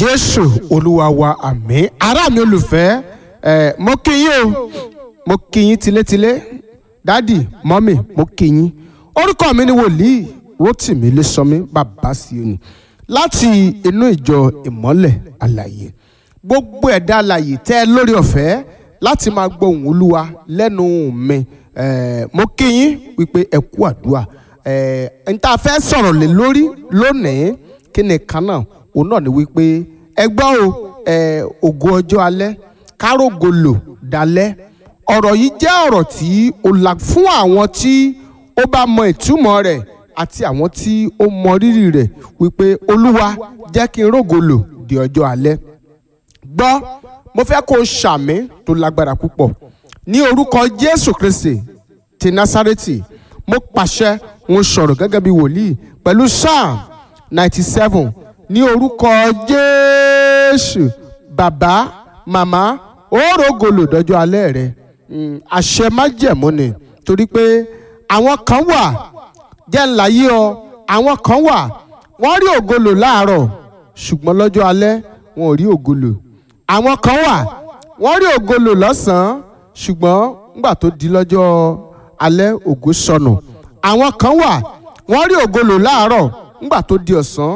jésù olúwa wa àmín ará mi olùfẹ́ ẹ mo kí yín o mo kí yín tilétilé dádì mọ́mì mo kí yín orúkọ mi ni wòlíì rotimi lẹ́sọ̀mí bàbá síoni láti inú ìjọ ìmọ́lẹ̀ àlàyé gbogbo ẹ̀dá àlàyé tẹ́ ẹ lórí ọ̀fẹ́ láti máa gbọ́ ohùn olúwa lẹ́nu mi ẹ mo kí yín wípé ẹ kú àdúrà ẹ n ta fẹ́ sọ̀rọ̀ lé lórí lónìí kí ni kan náà òun náà ni wípé ẹ gbọ́ o ẹ ògo ọjọ́ alẹ́ kárógo lò dalẹ́ ọ̀rọ̀ yìí jẹ́ ọ̀rọ̀ tí ó la fún àwọn tí ó bá mọ ìtumọ̀ rẹ̀ àti àwọn tí ó mọ rírì rẹ̀ wípé olúwa jẹ́ kí n rógo lò di ọjọ́ alẹ́ gbọ́ mo fẹ́ kó o ṣàmì tó lágbára púpọ̀ ní orúkọ jésù kristi ti násárẹ́tì mo pàṣẹ mo sọ̀rọ̀ gẹ́gẹ́ bí wòlíì pẹ̀lú psalm ninety seven ní orúkọ jésù bàbá màmá òrógolo dọjọ́ alẹ́ rẹ àṣẹ májẹ̀mú ni torí pé àwọn kan wà jẹ́ ńlá yí ọ àwọn kan wà wọ́n rí ògolo láàárọ̀ ṣùgbọ́n lọ́jọ́ alẹ́ wọn ò rí ògolo àwọn kan wà wọ́n rí ògolo lọ́sàn-án ṣùgbọ́n nígbà tó di lọ́jọ́ alẹ́ ògo sọnù àwọn kan wà wọ́n rí ògolo láàárọ̀ nígbà tó di ọ̀sán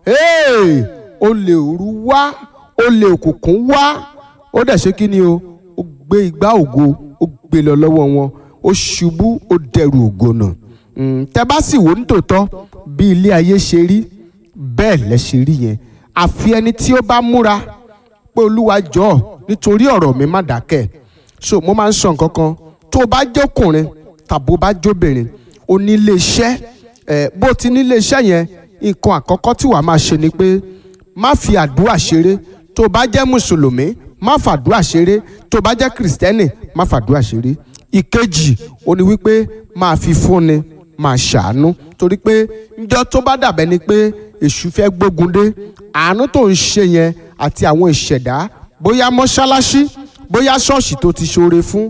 olè òru wá olè òkùnkùn wá ó dẹ̀ ṣe kí ni o ó gbé igbá ògo ó gbé lọ lọ́wọ́ wọn ó ṣubú ó dẹrù ògo nù tẹ́ bá sì wò ní tòótọ́ bí ilé ayé ṣe rí bẹ́ẹ̀ lẹ ṣe rí yẹn àfi ẹni tí ó bá múra pé olúwa jọ̀ọ́ nítorí ọ̀rọ̀ mi má dákẹ́ so mo máa ń sọ nǹkan kan tó o bá jókùnrin tàbó bá jóbìnrin o ní ilé iṣẹ́ ẹ̀ bó o ti ní ilé iṣẹ́ yẹn nǹkan àkọ́kọ́ tí wàá máa ṣe ni pé má fi àdúrà ṣeré tó o bá jẹ́ mùsùlùmí má fàdúrà ṣeré tó o bá jẹ́ kìrìsìtẹ́nì má fàdúrà ṣeré ìkejì ó ní wípé máa fi fúnni máa ṣàánú torí pé njọ́ tó bá dàbẹ́ ni pé èṣù fẹ́ gbógun dé àánú tó ń ṣe yẹn àti àwọn ìṣẹ̀dá bóyá mọ́ṣáláṣí bóyá ṣọ́ọ̀ṣì tó ti ṣoore fún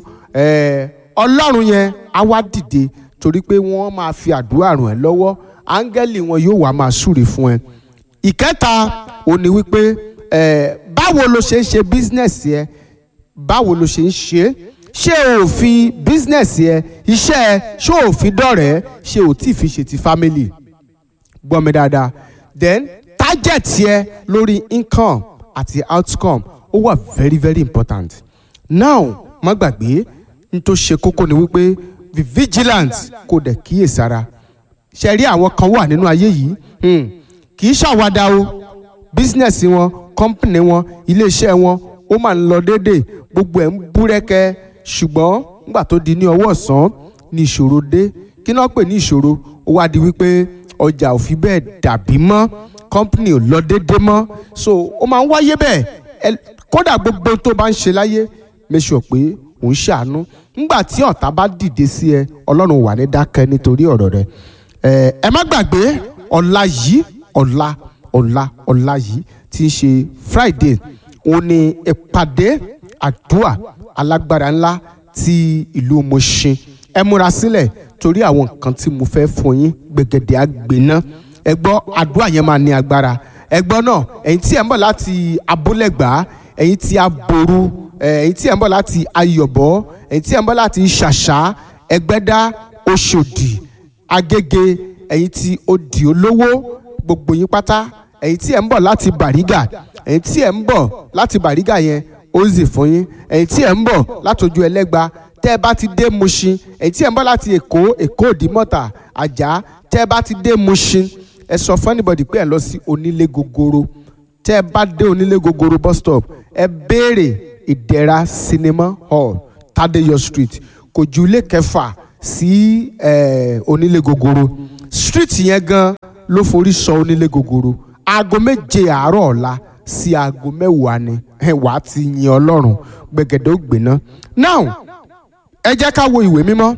ọlọ́run yẹn á wá dìde torí pé wọ́n máa fi àdúrà ràn ẹ́ lọ́wọ́ áńgẹ́lì wọn yóò wá máa súre fún ẹ. ìkẹta ò ní wípé báwo lo ṣe ń ṣe bísínẹ́sì ẹ báwo lo ṣe ń ṣe ṣé o ò fi bísínẹ́sì ẹ iṣẹ́ ẹ ṣé o ò fi dọ̀rẹ́ ṣé o tí ì fi ṣe ti fámìlì gbọ́ mi dáadáa then target yẹ lórí income àti outcome ó wà very very important now má gbàgbé n tó ṣe kókó ni wípé be vigilant kó dẹ̀ kíyèsára ṣe rí àwọn kan wà nínú ayé yìí kì í ṣàwádà o bísínẹ́sì wọn kọ́mpìnì wọn iléeṣẹ́ wọn ó máa ń lọ déédéé gbogbo ẹ̀ ń búrẹ́kẹ́ ṣùgbọ́n nígbà tó di ní ọwọ́ ọ̀sán ní ìṣòro dé kí náà pè ní ìṣòro ó wá di wípé ọjà ò fi bẹ́ẹ̀ dàbí mọ́ kọ́mpìnì ò lọ déédéé mọ́ so ó máa ń wáyé bẹ́ẹ̀ kódà gbogbo tó bá ń ṣe láyé make sure pé òun ṣàánú ńgbà tí ọ̀tá bá dìde sí ẹ ọlọ́run wà ní dákẹ́ nítorí ọ̀rọ̀ rẹ ẹ má gbàgbé ọ̀la yìí ọ̀la ọ̀la ọ̀la yìí tí ń ṣe friday òun ni ìpàdé àdúrà alágbára ńlá ti ìlú Mùṣín ẹ múra sílẹ̀ torí àwọn nǹkan tí mo fẹ́ fún yín gbẹ̀gẹ̀dẹ̀ àgbẹ̀ná ẹ gbọ́ àdúrà yẹn máa ní agbára ẹ gbọ́ náà ẹ̀yin tí ẹ̀ ń bọ̀ láti abúlẹ̀gbá ẹ̀yin tí aboru ẹ̀yin tí ẹ̀ ń bọ̀ láti ayọ̀bọ̀ ẹ̀yin tí ẹ̀ ń bọ̀ láti ṣàṣà ẹgbẹ́dá oṣòdì agége ẹ̀yin tí odi olówó gbogbo yín pátá ẹ̀yin tí ẹ̀ ń bọ̀ láti bàrígà ẹ̀yin tí ẹ̀ ń bọ̀ láti bàrígà yẹn ó zì fún yín ẹ̀yin tí ẹ̀ ń bọ̀ látọjú ẹlẹ́gba tẹ́ ẹ bá ti dé Mùṣín ẹ̀yin tí ẹ̀ ń bọ̀ láti èkó èkó òdìmọ̀tà àjà tẹ́ ẹ bá ti dé Mùṣín ẹ sọ fún anybody pé ẹ lọ sí onílé gogoro tẹ́ ẹ bá dé onílé gogoro bus stop ẹ béèrè ìdẹ̀ra cinema hall Tadeyọ street kò ju ilé kẹfà sí onílé gogoro street yẹn gan ló forí sọ onílé gogoro aago méje àárọ̀ ọ̀la sí aago mẹ́wàá ni wàá ti yin ọlọ́run gbẹ̀gẹ̀dẹ̀ ó gbéná. now ẹ jẹ́ ká wo ìwé mímọ́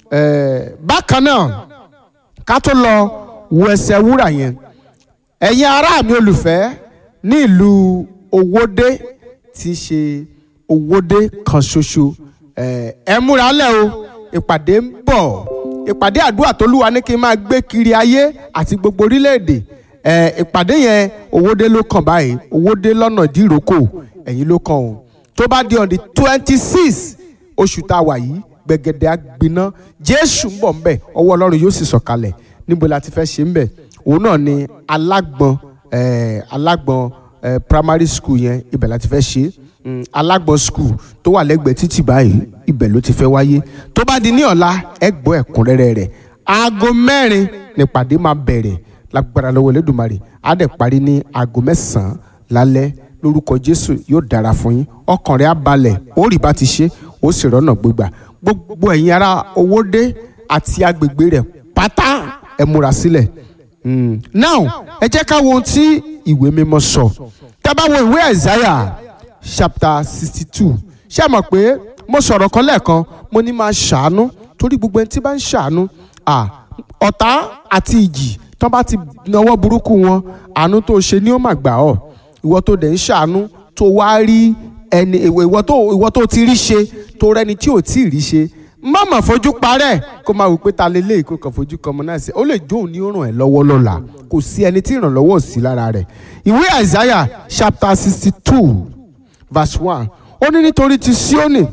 bákan náà ká tó lọ wo ẹsẹ̀ wúrà yẹn ẹ̀yin ará mi olùfẹ́ ní ìlú Owódé tí í ṣe Owódé kan ṣoṣo ẹ múra lẹ̀ o ìpàdé ń bọ̀ ìpàdé àdúrà tólúwa ní kí n máa gbé kiri ayé àti gbogbo orílẹ̀-èdè ẹ ìpàdé yẹn owódé ló kàn báyìí owódé lọ́nà dìrókò ẹ̀yìn ló kàn o tó bá di on the twenty six oṣù tá a wà yìí gbẹ̀gẹ̀dẹ̀ àgbiná jésù ń bọ̀ ń bẹ̀ ọwọ́ ọlọ́run yóò sì sọ̀kalẹ̀ níbo la ti fẹ́ ṣe ń bẹ̀ òun náà ni alágbọn eh, alágbọn eh, primary school yẹn ibẹ̀ la ti fẹ́ ṣe mm, alágbọn school tó wà lẹ́gbẹ̀ẹ́ títì báyìí ibẹ̀ ló ti fẹ́ wáyé tó bá di ní ọ̀la ẹ gbọ́ ẹ̀kúnrẹ́rẹ́ rẹ̀ aago mẹ́rin nípàdé máa bẹ̀rẹ̀ lágbára lọ́wọ́ Elédùmarè á dẹ̀ parí ní aago mẹ́sàn-án lálẹ́ lórúkọ Jésù yóò dára fún yín ọkàn rẹ̀ á balẹ̀ ó rí bá ti ṣe ó sì rọ́nà gbégbà gbogbo ẹ̀yin ará Owódé àti agbègbè rẹ̀ pátá ẹ múra sílẹ̀ Mm. now ẹ jẹ́ ká wo ohun tí ìwé mímọ́ sọ tá a bá wo ìwé Isaiah chapter sixty two ṣé ẹ mọ̀ pé mo sọ̀rọ̀ kan lẹ́ẹ̀kan mo ní máa ṣàánú torí gbogbo ẹni tí bá ń ṣàánú à ọ̀tá àti ìjì tó bá ti nawọ́ burúkú wọn àánú tó ṣe ni ó mà gbà ọ́ ìwọ tó dẹ̀ ń ṣàánú tó wá rí ẹni ìwọ tó ìwọ tó ti rí ṣe tó rẹni tí ò tí ì rí ṣe má mà fojú parẹ́ kó máa wò pé ta lélẹ̀ kó kàn fojú kan mọ́ náà sí ó lè jó òun ní ó ràn ẹ́ lọ́wọ́ lọ́la kò sí ẹni tí ìrànlọ́wọ́ ò sí lára rẹ̀ ìwé Isaiah chapter sixty two verse one ó ní nítorí ti Síónì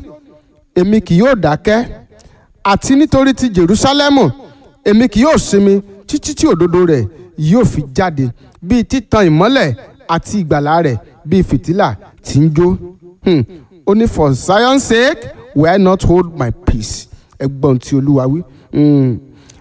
èmi kì yóò dákẹ́ àti nítorí ti Jerúsálẹ́mù èmi kì yóò sinmi títí tí òdodo rẹ̀ yóò fi jáde bíi títan ìmọ́lẹ̀ àti ìgbàlà rẹ̀ bíi fìtílà tí ń jó Hmm. ó ní for Zion's sake will I not hold my peace ẹgbọ́n tí olúwa wí. Mm.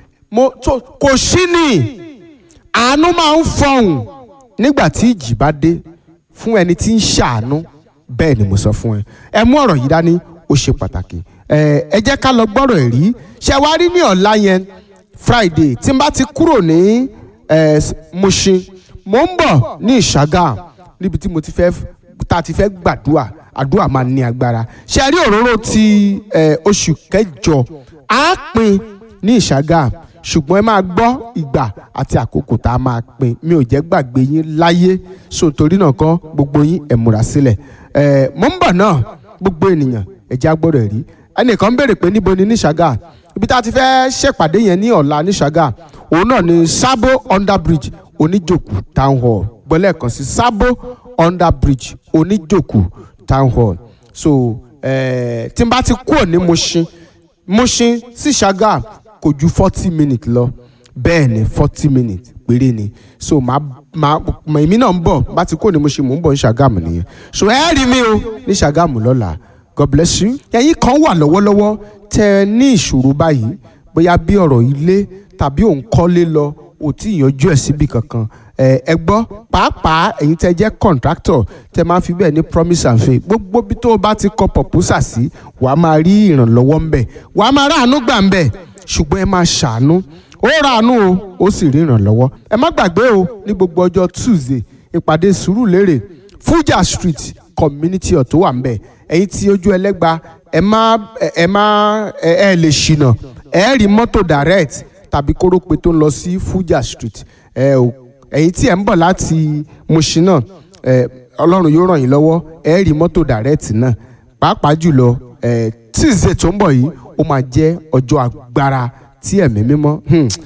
mo tó kò sí ni àánú máa ń fọhùn nígbà tí ìjì bá dé fún ẹni tí ń ṣàánú bẹ́ẹ̀ ni mo sọ fún ẹ ẹ mú ọ̀rọ̀ yìí dání ó ṣe pàtàkì ẹ ẹ jẹ́ ká lọ gbọ́rọ̀ ẹ̀ rí ṣe wá rí ní ọ̀la yẹn Friday tí n bá ti kúrò ní ẹ Mushin mo ń bọ̀ ní Ìṣàgà níbi tí mo ti fẹ́ tá a ti fẹ́ gbàdúrà àdúrà máa ní agbára ṣe rí òróró ti oṣù kẹjọ á pín ní ìṣàgà ṣùgbọ́n ẹ máa gbọ́ ìgbà àti àkókò tá a máa pín mi ò jẹ́ gbàgbé yín láyé so torí náà kọ́ gbogbo yín ẹ̀ múra sílẹ̀ ẹ̀ mò ń bọ̀ náà gbogbo ènìyàn ẹ̀jẹ̀ agbọ́dọ̀ rí ẹnìkan béèrè pé níbo ni ní ìṣàgà ibi tá a ti fẹ́ ṣèpàdé yẹn ní ọ̀la ní ìṣàgà òun náà ni Sabo under bridge oníjòkù town hall gbọ́lẹ̀ kan sí Sabo under bridge oníjòkù town hall so eh, tí n bá ti kúrò ní Mushin Mushin sí Ṣàgà kò ju forty minutes lọ bẹ́ẹ̀ ni forty minutes péré ni so màá màá èmi náà ń bọ̀ bá ti kúrò ní Mushin mò ń bọ̀ ní Ṣàgámù nìyẹn so ẹ rí mi o ní Ṣàgámù lọ́la God bless you ẹ̀yin kan wà lọ́wọ́lọ́wọ́ tẹ́ ẹ ní ìṣòro báyìí bóyá bí ọ̀rọ̀ ilé tàbí òun kọ́lé lọ ò tí ì yanjú ẹ̀ síbi kankan ẹ gbọ́ pàápàá ẹ̀yin tẹ́ jẹ́ contractor tẹ́ máa fi bẹ́ẹ̀ ní promise and faith gbogbo bí tó o bá ti kọ proposal sí wàá máa rí ìrànlọ́wọ́ ńbẹ̀ wàá máa ráàánú gbà ńbẹ̀ ṣùgbọ́n ẹ máa ṣàánú ó ráàánú o ó sì rí ìrànlọ́wọ́ ẹ má gbàgbé o ní gbogbo ọjọ́ Tuesday ìpàdé Sùúrùlérè Fuja Street community ọ̀ tó wà ńbẹ̀ ẹ̀yin tí ojú ẹlẹ́gba ẹ má ẹ má ẹ lè ṣìnà ẹ rí mọ́tò direct tàbí kórópè tó ń lọ sí Fuja Street ẹ ò ẹ̀yin tí ẹ̀ ń bọ̀ láti Mushin náà ẹ̀ ọlọ́run yóò ràn yín lọ́wọ́ ẹ̀ rí mọ́tò dàrẹ́ẹ̀tì náà pàápàá jùlọ ẹ̀ tíìzẹ̀ tó ń bọ̀ yìí ó máa jẹ́ ọjọ́ agbára tí ẹ̀mí mímọ́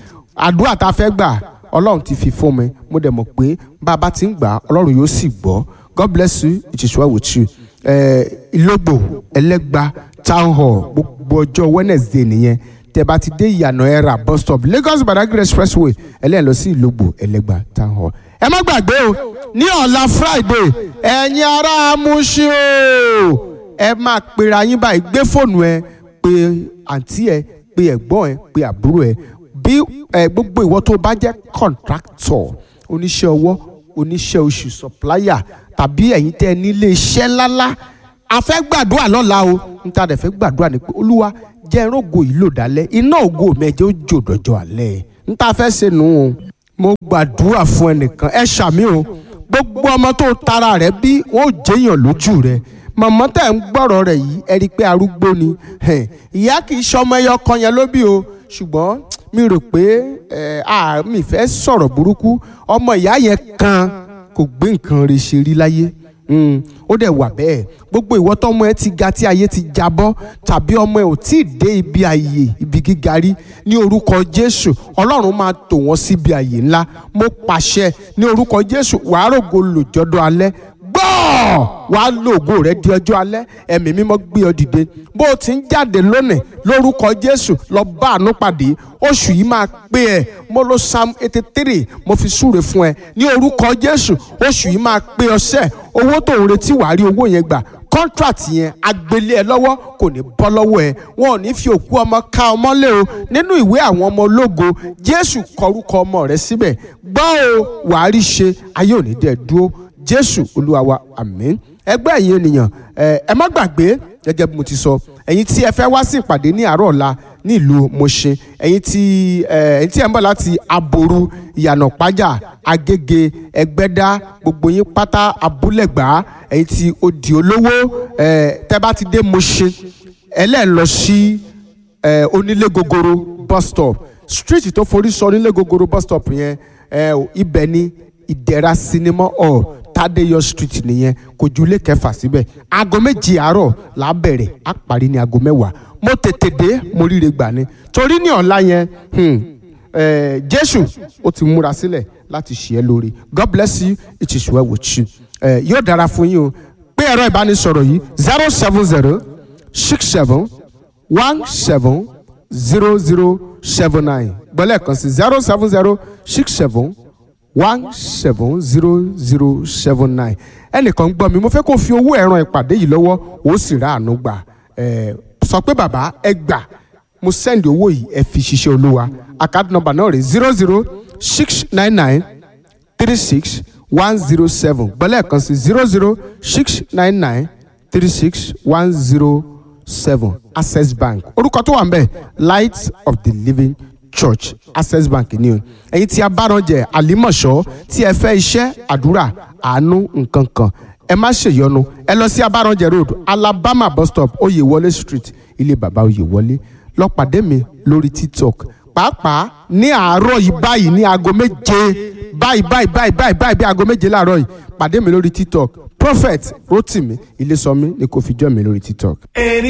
àdúrà tá a fẹ́ gbà ọlọ́run ti fi fún mi mo dẹ̀ mọ̀ pé bá a bá ti ń gbà ọlọ́run yóò sì gbọ́ God bless you it is well with you ìlógbò ẹlẹ́gba town hall gbogbo ọjọ́ Wednesday nìyẹn tẹ́ bá ti dé ìyànà ẹ̀rà bus stop Lagos Badagry expressway ẹlẹ́yìn lọ sí ìlógbò ẹlẹ́gbà town hall. ẹ má gbàgbé o ní ọ̀la Friday ẹ̀yin ará Mushin o ẹ máa pera yín báyìí gbé fóònù ẹ pé àǹtí ẹ pé ẹ̀gbọ́n ẹ pé àbúrò ẹ bí ẹ gbogbo ìwọ tó bá jẹ́ contractor oníṣẹ́ ọwọ́ oníṣẹ́ oṣù supplier tàbí ẹ̀yin tẹ́ nílé iṣẹ́ ńláńlá a fẹ́ gbàdúrà lọ́la o níta dẹ̀ fẹ́ gbàdúrà ní pé olúwa jẹ́ rógo yìí lò dálẹ́ iná ògo mẹ́jẹ ó jò dọ̀jọ́ alẹ́ níta fẹ́ ṣe nù ú mo gbàdúrà fún ẹnìkan ẹ ṣàmì o gbogbo ọmọ tó tara rẹ bí wọn ò jẹyàn lójú rẹ màmá tẹ̀ ń gbọ́rọ̀ rẹ̀ yìí ẹ rí i pé arúgbó ni ìyá kì í ṣọmọ ẹyọ kan yẹn ló bí o ṣùgbọ́n mi rò pé mi fẹ́ sọ̀rọ̀ burúkú ọmọ ìyá yẹn kan kò gbé nǹkan rẹ̀ ṣe rí láyé Mm, ó dẹ̀ wà bẹ́ẹ̀ gbogbo ìwọ tọmọ ẹ ti ga tí ayé ti jábọ́ tàbí ọmọ ẹ ò tí ì dé ibi àyè ibi gíga rí ní orúkọ jésù ọlọ́run máa tò wọ́n síbi àyè ńlá mo pàṣẹ ní orúkọ jésù wàá rògo lòjọ́dọ̀ alẹ́ gbọ́ wàá lògo rẹ di ọjọ́ alẹ́ ẹ̀mí mímọ́ gbé ọ dìde bó o ti ń jáde lónìí lórúkọ jésù lọ bá àánú pàdé oṣù yìí máa pé ẹ mo lo psalm eighty three mo fi súre fún ẹ ní orúkọ jésù oṣù yìí máa pé ọsẹ owó tó ń retí wàá rí owó yẹn gbà contract yẹn agbélé ẹ lọ́wọ́ kò ní bọ́ lọ́wọ́ ẹ wọn ò ní fi òkú ọmọ ká ọmọ lé o nínú ìwé àwọn ọmọ ológo jésù kọrúkọ ọmọ rẹ síbẹ̀ gbọ́ o wàá rí ṣe ayé òní dẹ̀ dúró jésù olúwa wa àmín ẹgbẹ́ ẹ̀yin ènìyàn ẹ ẹ má gbàgbé gẹ́gẹ́ bí mo ti sọ ẹ̀yin tí ẹ fẹ́ wá sí ìpàdé ní àárọ̀ ọ̀la ní ìlú Mọ̀ṣin ẹ̀yin tí ẹ ẹ̀yin tí ẹ ń bọ̀ láti aboru ìyànà pájà agége ẹgbẹ́dá gbogbo yín pátá abúlẹ̀gbá ẹ̀yin tí odi olówó ẹ tẹ́ bá ti dé Mọ̀ṣin ẹlẹ́ẹ̀ lọ sí ẹ onílé gogoro bus stop street tó forí sọ onílé gogoro bus stop yẹn ẹ ibẹ̀ ni ìdẹ̀ra sinimá hall Tádéyọ̀ street nìyẹn kò ju ilé kẹfà síbẹ̀ aago méjì àárọ̀ là á bẹ̀rẹ̀ á parí ní aago mẹ́wàá mo tètè dé mo ríre gbà ni torí ní ọ̀la yẹn hmm, eh, Jésù ó ti múra sílẹ̀ láti ṣe é lórí God bless you it is well with you eh, yóò dára fún yín o pé ẹ̀rọ ìbánisọ̀rọ̀ yìí zero seven zero six seven one seven zero zero seven nine gbọ́lẹ̀ kan sí zero seven zero six seven one seven zero zero seven nine ẹnìkan gbọ́ mi mo fẹ́ kó fi owó ẹ̀ràn ìpàdé yìí lọ́wọ́ ó sì rà àánú gbà ẹ̀ sọ pé bàbá ẹ gbà mo sẹ́ndì owó yìí ẹ fi ṣiṣẹ́ olúwa àkáàdì nọ́mbà náà rè zero zero six nine nine three six one zero seven gbọ́lẹ̀ kan sí zero zero six nine nine three six one zero seven access bank orúkọ tó wà ń bẹ̀ light of the living church access bank ni o ẹ̀yin tí a bá rán jẹ àlímọ̀ṣọ́ tí ẹ fẹ́ iṣẹ́ àdúrà àánú nǹkan kan ẹ má ṣèyọnu ẹ lọ sí abáranjẹ road alabama bus stop oyèwọlé street ilé bàbá oyèwọlé lọ pàdé mi lórí tiktok pàápàá ní àárọ̀ yìí báyìí ní aago méje báyìí báyìí báyìí báyìí báyìí bí aago méje láàárọ̀ yìí pàdé mi lórí tiktok prophet rotimi ilésọmí ni kò fi jọ́ mi lórí tiktok. Any